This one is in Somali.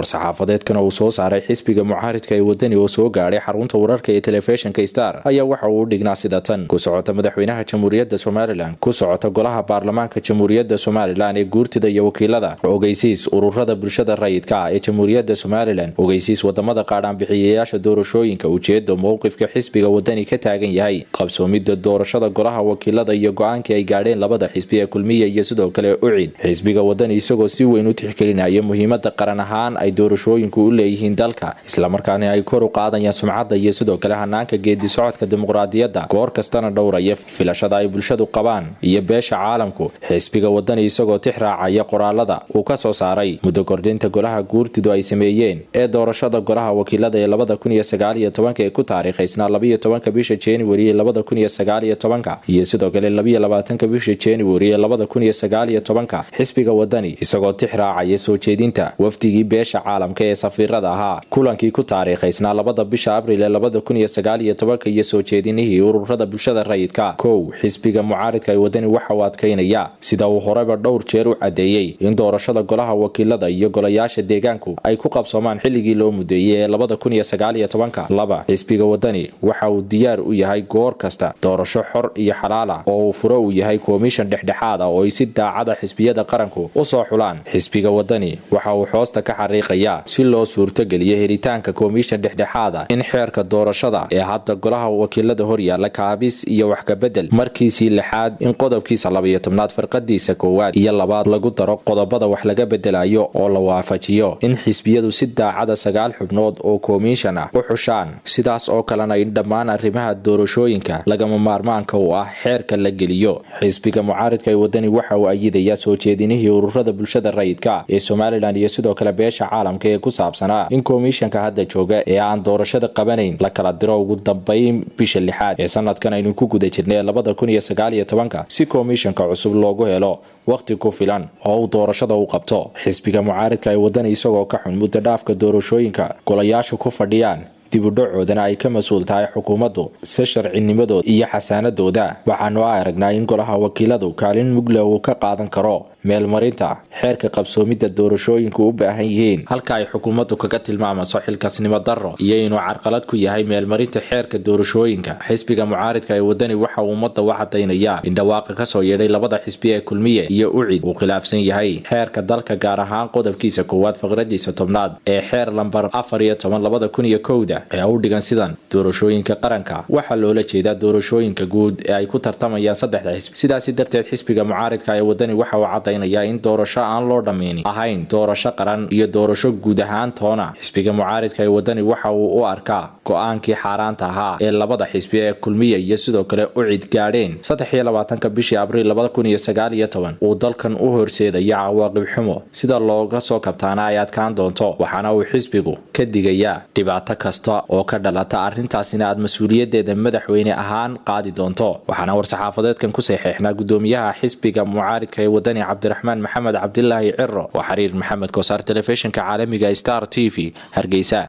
war-saxaafadeedkan uu soo saaray xisbiga mucaaridka ee wadani oo soo gaadhay xarunta wararka ee telefishinka star ayaa waxa uu dhignaa sida tan ku socota madaxweynaha jamhuuriyadda somalilan ku socota golaha baarlamaanka jamhuuriyadda somalilan ee guurtida iyo wakiilada ogeysiis ururada bulshada rayidka ah ee jamhuuriyadda somalilan ogeysiis wadamada qaadhaanbixiyayaasha doorashooyinka ujeeda mowqifka xisbiga wadani ka taagan yahay qabsoomida doorashada golaha wakiilada iyo go-aankii ay gaadheen labada xisbi ee kulmiya iyo sidoo kale ucid xisbiga wadani isagoo si weyn u tixgelinaya muhiimada qaran ahaan ay doorashooyinku u leeyihiin dalka islamarkaana ay kor u qaadayaan sumcadda iyo sidoo kale hanaanka geedi socodka dimuqraadiyadda goor kastana dhowraya filashada ay bulshadu qabaan iyo beesha caalamku xisbiga wadani isagoo tix raacaya qoraalada uu ka soo saaray muddo kordhinta golaha guurtidu ay sameeyeen ee doorashada golaha wakiilada ee labada kun iyo sagaaliyo tobanka ee ku taariikhaysnaa labayo tobanka bisha januari ee labada kun iyo sagaaliyo tobanka iyo sidoo kale labayo labaatanka bisha januari ee labada kun iyo sagaaliyo tobanka xisbiga wadani isagoo tix raacaya soo jeedinta wafdigii beesha caalamka ee safiirada ahaa kulankii ku taariikhaysnaa labada bisha abril ee labada kun iyo sagaaliyo tobanka iyo soo jeedinihii ururada bulshada rayidka kow xisbiga mucaaridka ee wadani waxa uu adkaynaya sida uu horeba dhowr jeer u cadeeyey in doorashada golaha wakiilada iyo golayaasha deegaanku ay ku qabsoomaan xilligii loo mudeeyey ee labada kun iyo sagaaliyo tobanka laba xisbiga wadani waxa uu diyaar u yahay goor kasta doorasho xor iyo xalaal ah oo uu furo uu yahay komishan dhexdhexaad ah oo ay si daacada xisbiyada qaranku u soo xulaan xisbiga wadani waxa uu xoosta ka xariiqayaa si loo suurtogeliyo helitaanka komishan dhexdhexaad ah in xeerka doorashada ee hadda golaha wakiilada horyaala kaabis iyo wax kabedel markiisii lixaad in qodobkiisa labayo tobnaad farqadiisa koowaad iyo labaad lagu daro qodobada wax laga bedelayo oo la waafajiyo in xisbiyadu si daacada sagaal xubnood oo komishan ah u xushaan sidaas oo kalena in dhammaan arrimaha doorashooyinka lagama maarmaanka u ah xeerka la geliyo xisbiga mucaaridka ee wadani waxa uu ayidayaa soo jeedinihii ururada bulshada rayidka ee somalilan iyo sidoo kale beesha caalamka ee ku saabsanaa in komishanka hadda jooga ee aan doorashada qabanayn la kala diro ugu dambayn bisha lixaad ee sanadkan aynu ku guda jirnay labada kun iyo sagaaliyo tobanka si komishanka cusub loogu helo wakhti ku filan oo uu doorashada u qabto xisbiga mucaaridka ee wadani isagoo ka xun muddo dhaafka doorashooyinka golayaashu ku fadhiyaan dibudhacoodana ay ka mas-uul tahay xukuumaddu si sharcinimadooda iyo xasaanadooda waxaanu aragnaa in golaha wakiiladu kaalin mugle uu ka qaadan karo meelmarinta xeerka qabsoomidda doorashooyinku u baahan yihiin halka ay xukuumaddu kaga tilmaamayso xilkasnimo darro iyo inuu carqalad ku yahay meelmarinta xeerka doorashooyinka xisbiga mucaaridka ee wadani waxa uu ummadda u cadaynayaa in dhawaaqa kasoo yeedhay labada xisbi ee kulmiye iyo ucid uu khilaafsan yahay xeerka dalka gaar ahaan qodobkiisa koowaad faqradiisa tobnaad ee xeer lambar afar iyo toban labada kun iyo kowda ee u dhigan sidan doorashooyinka qaranka waxaa loola jeedaa doorashooyinka guud ee ay ku tartamayaan saddexda xisbi sidaasi darteed xisbiga mucaaridka ee wadani waxa uu cadaynayaa in doorasho aan loo dhammaynin ahayn doorasho qaran iyo doorasho guud ahaan toona xisbiga mucaaridka ee wadani waxa uu u arkaa go-aankii xaaraanta ahaa ee labada xisbi ee kulmiya iyo sidoo kale ucid gaadheen saddex iyo labaatanka bishii abriil labada kun iyo sagaal iyo toban uu dalkan u horseedaya cawaaqib xumo sida looga soo kabtaana ay adkaan doonto waxaana uu xisbigu ka digayaa dhibaato kasta oo ka dhalata arrintaasina aad mas-uuliyadeeda madaxweyne ahaan qaadi doonto waxaana war-saxaafadeedkan ku saxeexnaa gudoomiyaha xisbiga mucaaridka ee wadani cabdiraxmaan maxamed cabdilaahi ciro oo xiriir maxamed koosaar telefishinka caalamiga star t v hargeysa